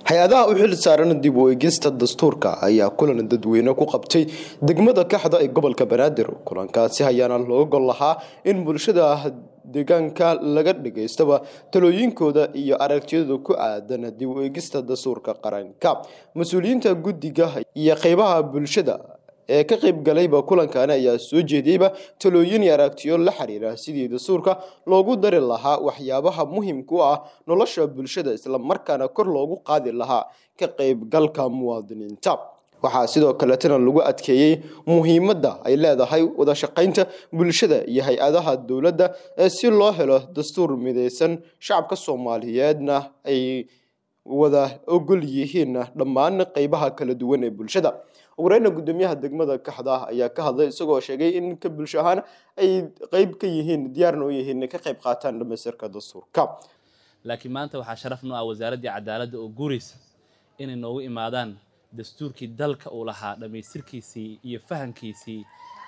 hay-adaha u xil saaran dib u eegista dastuurka ayaa kulan dadweyne ku qabtay degmada kaxda ee gobolka banaadir kulankaasi ayaana looga gol lahaa in bulshada deegaanka laga dhageystaba talooyinkooda iyo aragtiyada ku aadan dib u eegista dastuurka qaranka mas-uuliyiinta guddiga iyo qeybaha bulshada ee ka qayb galayba kulankaani ayaa soo jeediyeyba talooyin iyo aragtiyo la xiriira sidii dastuurka loogu dari lahaa waxyaabaha muhiimka u ah nolosha bulshada islamarkaana kor loogu qaadi lahaa ka qaybgalka muwaadiniinta waxaa sidoo kaletana lagu adkeeyey muhiimadda ay leedahay wada shaqaynta bulshada iyo hay-adaha dowladda si loo helo dastuur midaysan shacabka soomaaliyeedna ay wada ogol yihiin dhammaan qeybaha kala duwan ee bulshada wareyna gudoomiyaha degmada kaxda ayaa ka hadlay isagoo sheegay in ka bulsho ahaan ay qeyb ka yihiin diyaarna u yihiin ka qayb qaataan dhamaystirka dastuurka laakiin maanta waxaa sharaf noo ah wasaaraddii cadaaladda oo guuraysa inay noogu imaadaan dastuurkii dalka uu lahaa dhammaystirkiisii iyo fahankiisii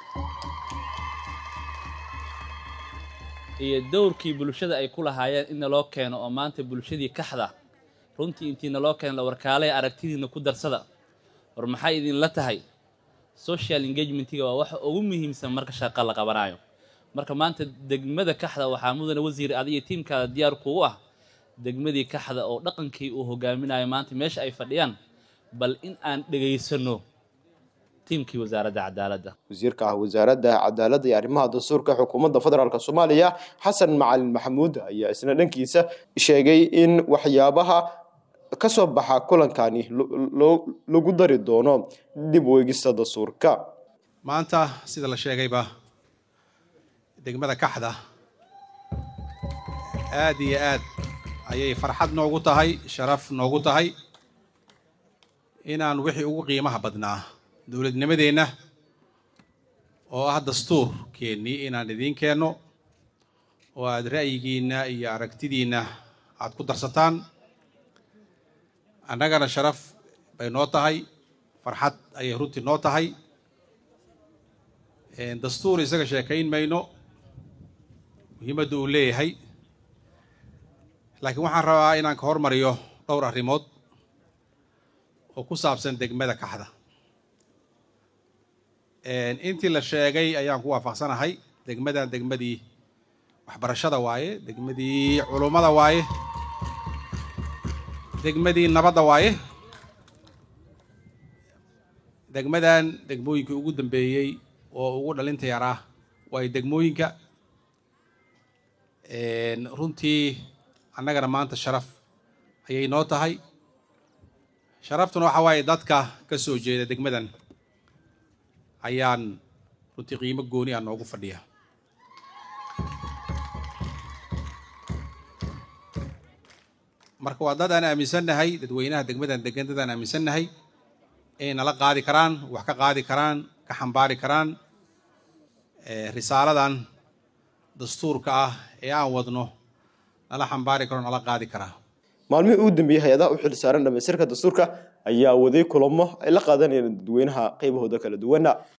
iyo dowrkii bulshada ay ku lahaayeen in naloo keeno oo maanta bulshadii kaxda runtii intii naloo keeno la warkaalaya aragtidiina ku darsada war maxay idinla tahay social engagementiga waa waxa ugu muhiimsan marka shaqo la qabanayo marka maanta degmada kaxda waxaa mudane wasiir adiyo tiimkaada diyaar kugu ah degmadii kaxda oo dhaqankii uu hogaaminayo maanta meesha ay fadhiyaan bal in aan dhegaysano tiimkii wasaaradda cadaaladda wasiirka ah wasaaradda cadaaladda iyo arrimaha dastuurka xukuumadda federaalk soomaaliya xasan macalin maxamuud ayaa isna dhankiisa sheegay in waxyaabaha ka soo baxa kulankani lagu dari doono dib u eegista dastuurka maanta sida la sheegayba degmada kaxda aad iyo aad ayay farxad noogu tahay sharaf noogu tahay inaan wixii ugu qiimaha badnaa dowladnimadeenna oo ah dastuurkeennii inaan idiin keenno oo aad ra'yigiinna iyo aragtidiinna aad ku darsataan annagana sharaf bay noo tahay farxad ayay runtii noo tahay dastuur isaga sheekayn mayno muhiimadda uu leeyahay laakiin waxaan rabaa inaan ka hormariyo dhowr arrimood oo ku saabsan degmada kaxda intii la sheegay ayaan ku waafaqsanahay degmadan degmadii waxbarashada waaye degmadii culummada waaye degmadii nabadda waaye degmadan degmooyinkii ugu dambeeyey oo ugu dhalinta yaraa waayo degmooyinka runtii annagana maanta sharaf ayay noo tahay sharaftuna waxa waaye dadka ka soo jeeda degmadan ayaan runtii qiimo gooni ah noogu fadhiya marka waa dad aan aaminsannahay dadweynaha degmadan degan dad aan aaminsannahay inay nala qaadi karaan wax ka qaadi karaan ka xambaari karaan risaaladan dastuurka ah ee aan wadno nala xambaari karo nala qaadi karaa maalmihii ugu dambeeyey hay-adaha u xil saaran dhamaystirka dastuurka ayaa waday kulamo ay la qaadanayeen dadweynaha qaybahooda kala duwana